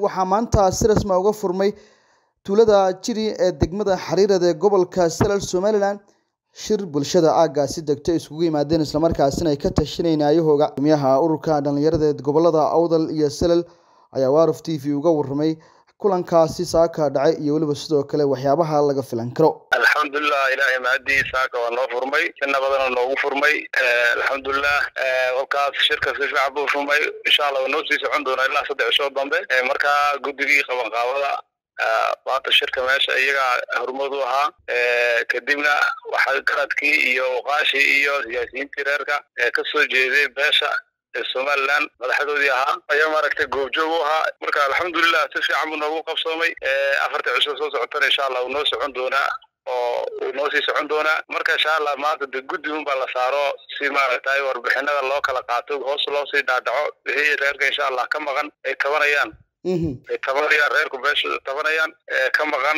waxaa maanta si rasmi ah uga furmay tuulada jiri ee degmada xariirad ee gobolka salal somalilan shir bulshada aaggaasi degto ay iskugu yimaadeen islamarkaasina ay ka tashanayeen aayahooga gumiyaha ururka dhallinyarada ee gobolada awdal iyo salal ayaa waaruf t v uga warramay kulankaasi saaka dhacay iyo weliba sidoo kale waxyaabaha laga filan karo alxamdulilah ilaahay mahadii saaka waa noo furmay si nabadana noogu furmay alxamdulilah kolkaas shirka si fiican buu furmay insha allah waa noo sii socon doonaa ilaa saddex cishood dambe markaa guddigii qabanqaabada maanta shirka meesha iyagaa horumad u ahaa kadibna waxaa garadkii iyo waqaashii iyo siyaasiyiintii reerka kasoo jeeday beesha somaliland madaxdoodii ahaa ayaa maaragtay goobjoog u ahaa marka alxamdulilah si fiican buu noogu qabsoomay afarta cisho soo socotana insha allah uu noo socon doonaa oo uu noo sii socon doonaa marka insha allah maanta de guddi un baa la saaro si maaragtay warbixinada loo kala qaato hoos loo sii dhaadhaco wixii reerka insha allah ka maqan ay tabanayaan ay tabanayaan reerku beesha tabanayaan ka maqan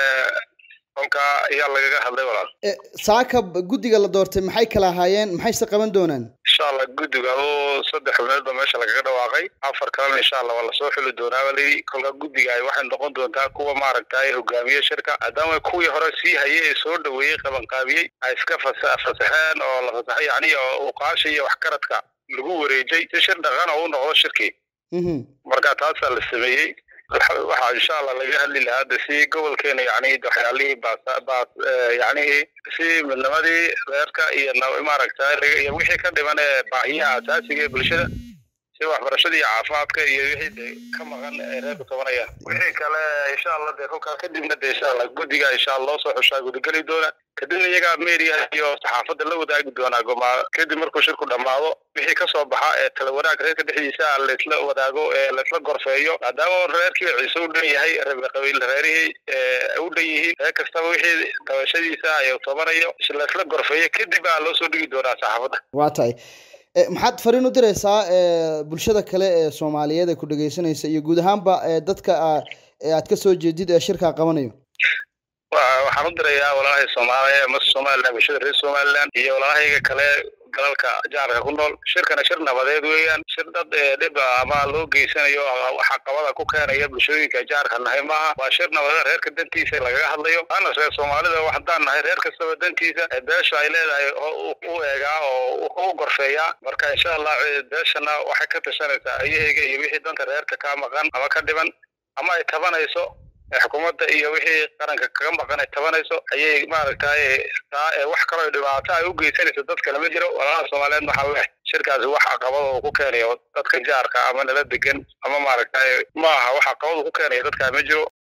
kolkaa ayaa lagaga hadlay walaal saaka guddiga la doortay maxay kala ahaayeen maxayse qaban doonaan insha allah guddiga oo saddex xubneed ba meesha lagaga dhawaaqay afar kalena insha allah waa lasoo xuli doonaa baa layidhi kolkaa guddiga ay waxay noqon doontaa kuwa maaragtay hogaamiye shirka maadaama kuwii hore sii hayay ee soo dhaweeyey qabanqaabiyey ay iska fasa fasaxeen oo la fasaxay yani uqaasha iyo waxkaradka lagu wareejay si shir dhaqan oo u noqdo shirkii marka taasaa la sameeyey waxaa insha allah laga hadli lahaa de si gobolkeena yani waxyaalihii baas yani si midnimadii reerka iyo maaragtay iyo wixii ka dhiman ee baahiyaha asaasiga ee bulshada si waxbarashada iyo caafimaadka iyo wixii de ka maqan ee reerku tabanayaan wixii kale insha allah de kolkaa kadibna de insha allah guddiga insha allah loo soo xushaa gudageli doona kadibna iyagaa media iyo saxaafadda la wadaagi doonaa gomaa kadib markuu shirku dhammaado wixii kasoo baxa ee tala wanaag reerka dhexdiisa laisla wadaago ee laisla gorfeeyo maadaama reerkii ciise u dhan yahay qabiil reerihii u dhan yihiin reer kastaba wixii dabashadiisa ay tabanayo laisla gorfeeyo kadib baa loo soo dhigi doonaa saxaafadda waa tahay maxaad fariin u diraysaa bulshada kale ee soomaaliyeed ee ku dhegeysanaysa iyo guud ahaanba dadka aad ka soo jeedid ee shirkaa qabanayo waxaan u dirayaa walaalahay soomaaliya mas somaliland bulshada reer somaliland iyo walaalahayga kale dalalka jaarka ku nool shirkana shir nabadeed weeyaan shir dad dhib ama loo geysanayo waxa qabada ku keenaya bulshooyinka jaarka nahay maaha waa shir nabadeed reerka dantiisa lagaga hadlayo ana reer soomaalida haddaan nahay reer kastaba dantiisa beesha ay leedahay u eegaa oo u gorfeeyaa marka insha allah beeshana waxay ka tashanaysaa ayahayga iyo wixii danta reerka ka maqan ama ka dhiban ama ay tabanayso xukuumadda iyo wixii qaranka kaga maqan ay tabanayso ayay maaragtay taa wax kaloo dhibaato ay u geysanayso dad kale ma jiro walaalaha soomaaliyeed waxaa leh shirkaasi wax caqabada uu ku keenayo dadka jaarka ama nala degan ama maaragtay ma aha wax caqabada ku keenaya dadkaa ma jiro